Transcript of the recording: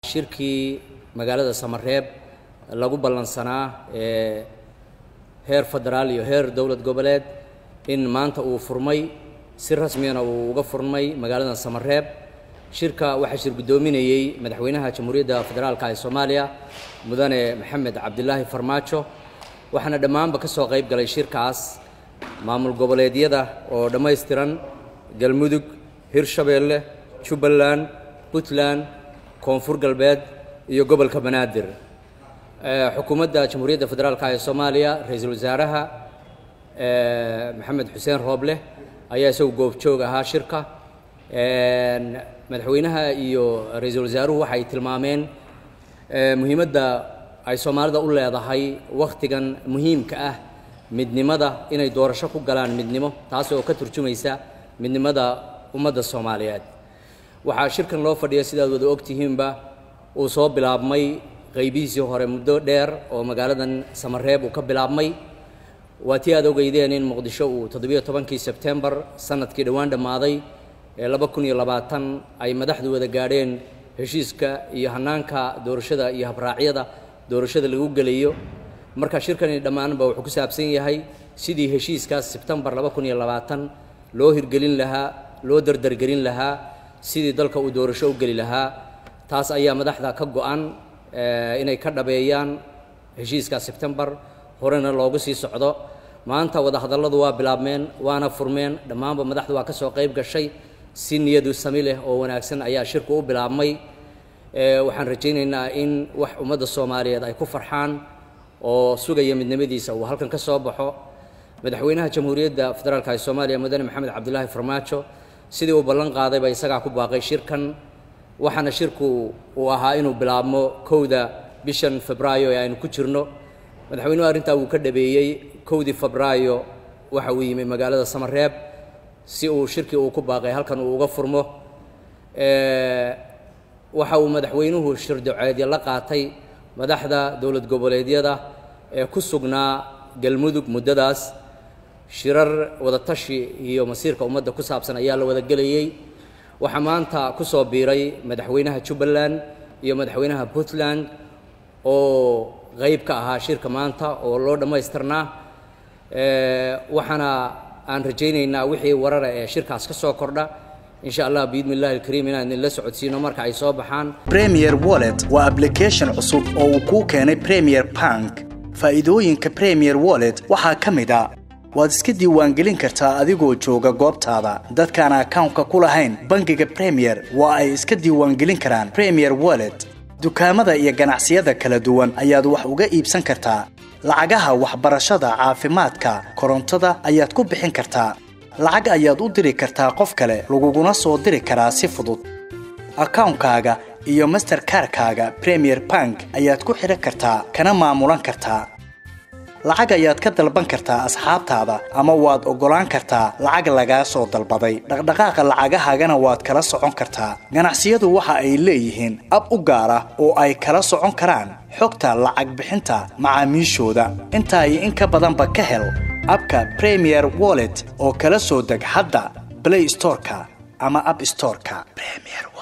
shirkii magaalada samareeb lagu ballansanaa ee heer federaal iyo heer dowlad goboleed in maanta uu furmay si rasmiyana uu uga furmay magaalada samareeb shirka waxaa shir guddoominayey madaxweynaha jamhuuriyadda federaalka ee soomaaliya mudane maxamed cabdilaahi farmaajo waxaana dhammaanba ka soo qayb galay shirkaas maamul goboleedyada oo dhammaystiran galmudug hirshabeelle jubbaland puntland koonfur galbeed iyo gobolka banaadir xukuumadda jamhuuriyadda federaalka ee soomaaliya ra-iisul wasaaraha maxamed xuseen rooble ayaa isagu goobjoog ahaa shirka madaxweynaha iyo ra-iisul wasaaruhu waxay tilmaameen muhiimadda ay soomaalida u leedahay wakhtigan muhiimka ah midnimada inay doorasho ku galaan midnimo taas oo ka turjumaysa midnimada ummadda soomaaliyeed waxaa shirkan loo fadhiya sidaad wada ogtihiinba uu soo bilaabmay qaybihiisii hore muddo dheer oo magaaladan samareeb uu ka bilaabmay waa tii aad ogeydeen in muqdisho uu toddobiyo tobankii sebtembar sanadkii dhowaan dhammaaday ee laba kun iyo labaatan ay madaxdu wada gaadheen heshiiska iyo hanaanka doorashada iyo habraacyada doorashada lagu gelayo marka shirkani dhammaanba wuxuu ku saabsan yahay sidii heshiiskaas sebtembar laba kun iyo labaatan loo hirgelin lahaa loo dardargelin lahaa sidii dalka uu doorasho u geli lahaa taas ayaa madaxda ka go-an inay ka dhabeeyaan heshiiskaas sebtembar horena loogu sii socdo maanta wadahadalladu waa bilaabmeen waana furmeen dhammaanba madaxdu waa ka soo qayb gashay si niyadu sami leh oo wanaagsan ayaa shirku u bilaabmay waxaan rajaynaynaa in wax ummadda soomaaliyeed ay ku farxaan oo sugaya midnimadiisa uu halkan ka soo baxo madaxweynaha jamhuuriyadda federaalka ee soomaaliya mudane maxamed cabdilaahi farmaajo sidii uu ballan qaadayba isagaa ku baaqay shirkan waxaana shirku uu ahaa inuu bilaabmo kowda bishan febraayo ee aynu ku jirno madaxweynuhu arrintaa wuu ka dhabeeyey kowdii febraayo waxa uu yimi magaalada samareeb si uu shirkii uu ku baaqay halkan uu uga furmo waxa uu madaxweynuhu shirdoceedya la qaatay madaxda dowlad goboleedyada ee ku sugnaa galmudug muddadaas shirar wadatashi iyo masiirka ummadda ku saabsan ayaa la wada gelayey waxaa maanta ku soo biiray madaxweynaha jubbaland iyo madaxweynaha puntland oo qayb ka ahaa shirka maanta oo loo dhammaystirnaa waxaana aan rajaynaynaa wixii warara ee shirkaas ka soo kordha insha allah biidni illahi alkariim inaan idinla socodsiino marka ay soo baxaan premier wallet waa application cusub oo uu kuu keenay premier bank faa'iidooyinka premier wallet waxaa ka mid a waad iska diiwaangelin kartaa adigoo jooga goobtaada dadkaan akawnka ku lahayn bangiga premier waa ay iska diiwaangelin karaan premier wallet dukaamada iyo ganacsiyada kala duwan ayaad wax uga iibsan kartaa lacagaha waxbarashada caafimaadka korontada ayaad ku bixin kartaa lacag ayaad u diri kartaa qof kale laguguna soo diri karaa si fudud akawnkaaga iyo masterkarkaaga premier bank ayaad ku xidhan kartaa kana maamulan kartaa lacag ayaad ka dalban kartaa asxaabtaada ama waad oggolaan kartaa lacag lagaa soo dalbaday dhaqdhaqaaqa lacagahaagana waad kala socon kartaa ganacsiyadu waxa ay leeyihiin ab u gaar ah oo ay kala socon karaan xogta lacag bixinta macaamiishooda intaa iyo in ka badanba ka hel abka premier wallet oo kala soo deg hadda blay storeka ama ab storeka